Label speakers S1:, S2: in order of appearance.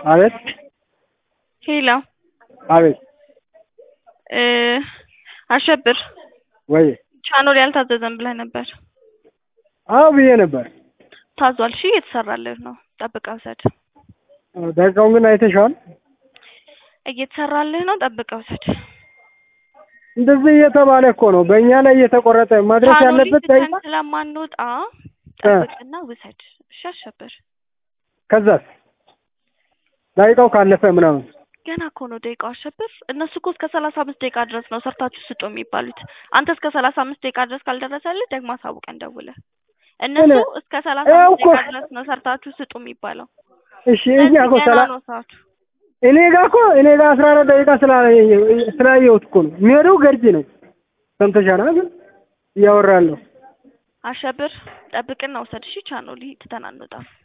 S1: አቤት
S2: ሄሎ
S1: አቤት
S2: እ አሸብር
S1: ወይ
S2: ቻኖል ያልታዘዘም ብለህ ነበር።
S1: አዎ ብዬ ነበር።
S2: ታዟል። እሺ እየተሰራልህ ነው። ጠብቀህ ውሰድ።
S1: ደቂቃውን ግን አይተሽዋል?
S2: እየተሰራልህ ነው። ጠብቀህ ውሰድ።
S1: እንደዚህ እየተባለ እኮ ነው በእኛ ላይ እየተቆረጠ መድረስ
S2: ቻኖሊ
S1: ያለበት
S2: ትተን
S1: ደቂቃ።
S2: ስለማንወጣ ጠብቅና ውሰድ። እሺ አሸብር
S1: ከዛስ ደቂቃው ካለፈ ምናምን
S2: ገና እኮ ነው ደቂቃው። አሸብር እነሱ እኮ እስከ ሰላሳ አምስት ደቂቃ ድረስ ነው ሰርታችሁ ስጡ የሚባሉት። አንተ እስከ ሰላሳ አምስት ደቂቃ ድረስ ካልደረሰልህ ደግሞ አሳውቀን ደውለህ። እነሱ
S1: እኔ-
S2: እስከ ሰላሳ
S1: ይኸው
S2: አምስት
S1: እኮ-
S2: ደቂቃ ድረስ ነው ሰርታችሁ ስጡ የሚባለው።
S1: እሺ እኛ
S2: ስለዚህ
S1: እኮ
S2: ገና
S1: ሰላ
S2: ነው ሰዓቱ።
S1: እኔ ጋር እኮ እኔ ጋር አስራ አራት ደቂቃ ስላየ- ስላየሁት እኮ ነው የሚሄደው ገርጂ ነው። ሰምተሻል አይደል? እያወራለሁ
S2: አሸብር ጠብቅና ውሰድ። እሺ ቻኖሊ ትተን አንወጣም።